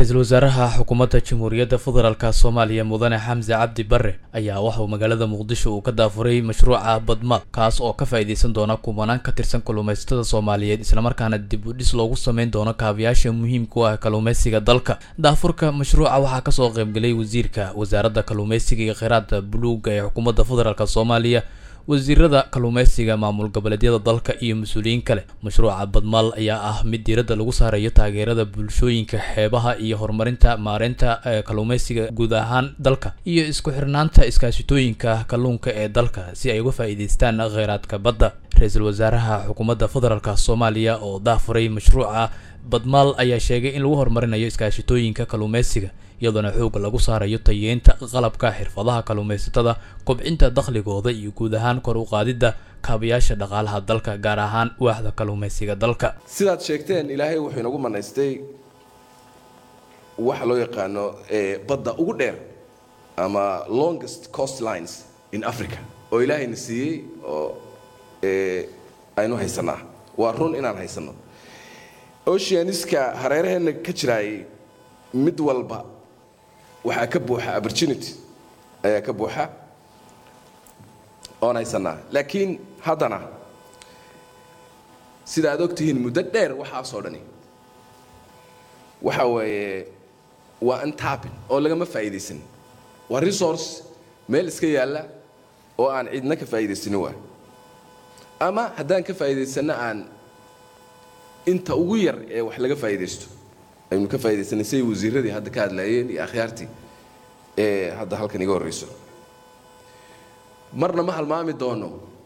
ra-iisul wasaaraha xukuumadda jamhuuriyadda federaalk soomaaliya mudane xamse cabdi bare ayaa waxauu magaalada muqdisho uu ka daafuray mashruuca badma kaas oo ka faa'iideysan doona kumanaan ka tirsan kalluumaysatada soomaaliyeed islamarkaana dib u dhis loogu sameyn doono kaabayaasha muhiimka u ah kalluumaysiga dalka daafurka mashruuca waxaa kasoo qaybgelay wasiirka wasaaradda kalluumaysiga iyo kheyraadka buluuga ee xukuumadda federaalk soomaaliya wasiirada kalluumaysiga maamul goboleedyada dalka iyo mas-uuliyiin kale mashruuca badmaal ayaa ah mid diiradda lagu saarayo taageerada bulshooyinka xeebaha iyo horumarinta maareynta kalluumaysiga guud ahaan dalka iyo isku xirnaanta iskaashitooyinka kalluunka ee dalka si ay uga faa'iideystaan kheyraadka badda ra-iisul wasaaraha xukuumadda federaalk soomaaliya oo daafuray mashruuca badmaal ayaa sheegay in lagu horumarinayo iskaashitooyinka kalluumaysiga iyadoona xooga lagu saarayo tayeynta qalabka xirfadaha kalluumaysatada kobcinta dakhligooda iyo guud ahaan kor u qaadidda kaabayaasha dhaqaalaha dalka gaar ahaan waaxda kalluumaysiga dalka sidaad sheegteen ilaahay wuxuu inagu manaystay waxa loo yaqaano badda ugu dheer ama longest coast lines in africa oo ilaahayna siiyey oo aynu haysanaa waa run inaan haysanno oceaniska hareeraheenna ka jiraayay mid walba waxaa ka buuxa opportunity ayaa ka buuxa oon haysanaa laakiin haddana sida aad og tihiin muddo dheer waxaasoo dhani waxa weeye waa antapin oo lagama faa'iidaysan waa resource meel iska yaalla oo aan cidna ka faa'iidaysanin waa ama haddaan ka faa'iidaysanno aan inta ugu yar ee wax laga faa'iidaysto aynu ka faaidaysanay siday wasiiradii hadda ka hadlaayeen iyo akhyaartii ee hadda halkan iga horreyso marna ma halmaami doono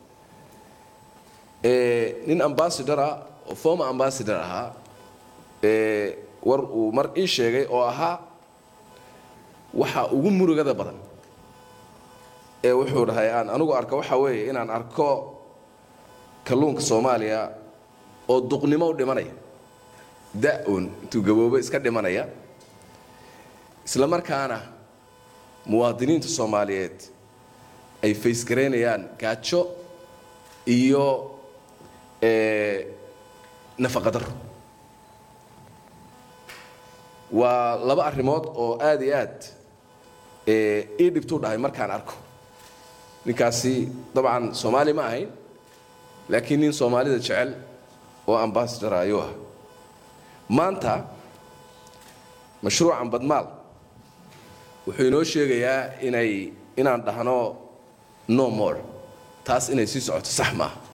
nin ambassador ah oo former ambassador ahaa war uu mar ii sheegay oo ahaa waxa ugu murugada badan ee wuxuu dhahay aan anigu arko waxa weeye inaan arko kalluunka soomaaliya oo duqnimo u dhimanaya da-un intuu gaboobo iska dhimanaya isla markaana muwaadiniinta soomaaliyeed ay faysgaraynayaan gaajo iyo nafaqadaro waa laba arrimood oo aada iyo aad ii dhibtuu dhahay markaan arko ninkaasi dabcan soomaali ma ahayn laakiin nin soomaalida jecel oo ambassador ayuu ah maanta mashruucan badmaal wuxuu inoo sheegayaa inay inaan dhahno no more taas inay sii socoto sax maaha